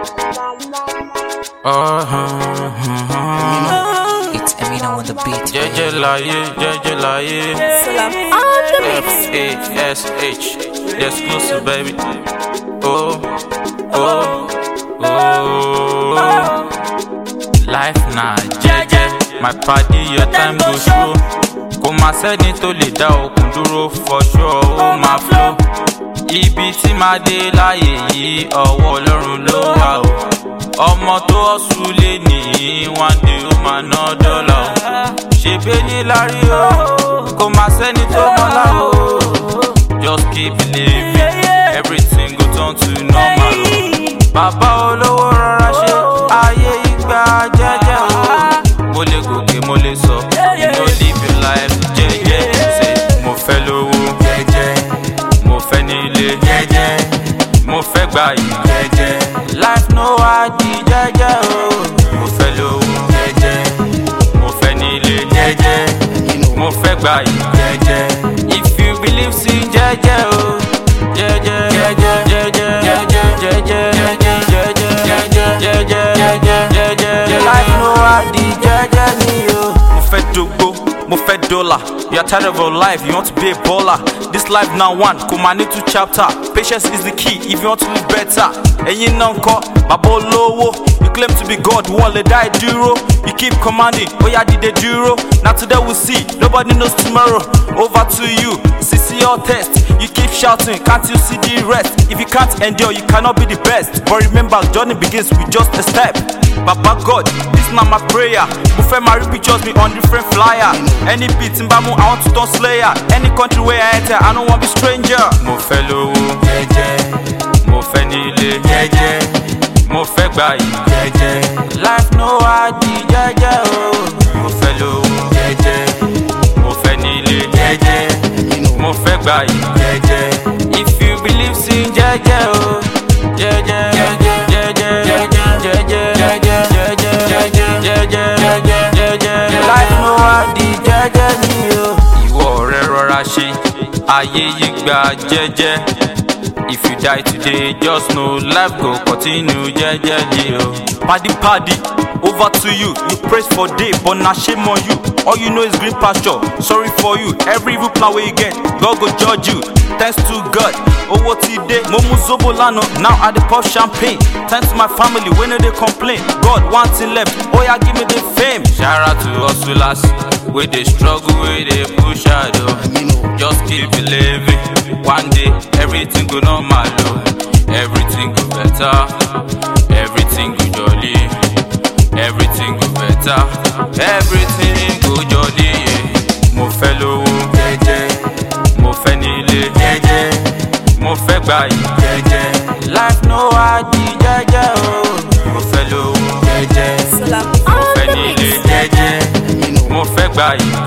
Uh-huh. It's Eminem on the beat. Jẹ́jẹ́ láyé, jẹ́jẹ́ láyé. F-A-S-H, the exclusive baby. Oh, oh, oh. Life na jẹ́jẹ́, my party your time go show. Kò má sẹ́ni tó lè dá okùn dúró for sure, ó máa flow. Ibi tí máa dé láyé yìí, ọwọ́ Ọlọ́run ló wà o. Ọmọ tó ọ̀sùn lé nìyí, one day ó máa ná dọ́là o. Ṣèbé ní lárí o, kò má sẹ́ni tó mọ́lá o. Just keep believing, everything go turn to normal o. Bàbá olówó rọra ṣe ayé ìgbà jẹ́jẹ́ o. Mo lè gòkè, mo lè sọ, you no live your life jẹ́jẹ́. Ṣé mo fẹ́ lówó jẹ́jẹ́? Mo fẹ́ nílé jẹ́jẹ́. Mo fẹ́ gbà yìí jẹ́jẹ́. Life no hard jẹ́jẹ́ o. Mo fẹ́ lówó jẹ́jẹ́. Mo fẹ́ nílé jẹ́jẹ́. Mo fẹ́ gbà yìí jẹ́jẹ́. If you believe sí jẹ́jẹ́ o. Jẹ́jẹ́ jẹ́jẹ́ jẹ́jẹ́ jẹ́jẹ́ jẹ́jẹ́ jẹ́jẹ́ jẹ́jẹ́ jẹ́jẹ́ jẹ́jẹ́ jẹ́jẹ́. Life no hard jẹ́jẹ́ ni o. Mo fẹ́ dógbó, mo fẹ́ dọ́là. You are tired of your life, you want to be a baller. This life now one, kò máa ní two chapter. Patience is the key if you want to live better. Ẹ̀yin náà ń kọ́, bàbá olówó. You claim to be God, wọ́n lè dá ẹ dúró. You keep commanding, bóyá dìde dúró. Na today we see, nobody knows tomorrow. Over to you, sisi your test. You keep shouting, can't you see the rest? If you can't endure, you cannot be the best. But remember, journey begins with just a step. Baba God, this na my prayer. Mo fẹ́ máa rí pictures mi on different flyer. Any beat n bá mú, I want to turn slayer. Any country where I enter, I no wan be stranger. Mo fẹ́ lówó jẹ́jẹ́, mo fẹ́ nílé jẹ́jẹ́, mo fẹ́ gbà yìí jẹ́jẹ́. Life no hard jẹ́jẹ́ o. Mo fẹ́ lówó jẹ́jẹ́, mo fẹ́ nílé jẹ́jẹ́, mo fẹ́ gbà yìí jẹ́jẹ́. If you believe sí jẹ́jẹ́ o. Jẹ́jẹ́ jẹ́jẹ́ jẹ́jẹ́ jẹ́jẹ́ jẹ́jẹ́ jẹ́jẹ́ jẹ́jẹ́ jẹ́jẹ́ jẹ́jẹ́ jẹ́jẹ́. Life no hard jẹ́jẹ́ ni o. Ìwọ ọ̀rẹ́ rọra ṣe, ayé yìí gba jẹ́jẹ́. If you die today, just know life go continue jẹ́jẹ́lì o. Paddy paddy, over to you. You praise for day, but na shame on you. All you know is green pasture. Sorry for you. Every evil plan wey you get, God go judge you. Thanks to God, owó ti dé. Mo mú zobo lánàá, now I dey pop champagne. Thanks to my family wey no dey complain. God one thing left, oya give me the fame. Shout out to hustlers wey dey struggle, wey dey push hard o. Just keep believing. One day, everything go normal o. Everything go better. Everything go jolly. Everything go better. Everything go jolly. Yeah. Mo fẹ́ lówó jẹ́jẹ́. Mo fẹ́ nílé jẹ́jẹ́. Mo fẹ́ gbà yìí jẹ́jẹ́. Life no hard jẹ́jẹ́ o. Mo fẹ́ lówó jẹ́jẹ́. Mo fẹ́ nílé jẹ́jẹ́. Mo fẹ́ gbà yìí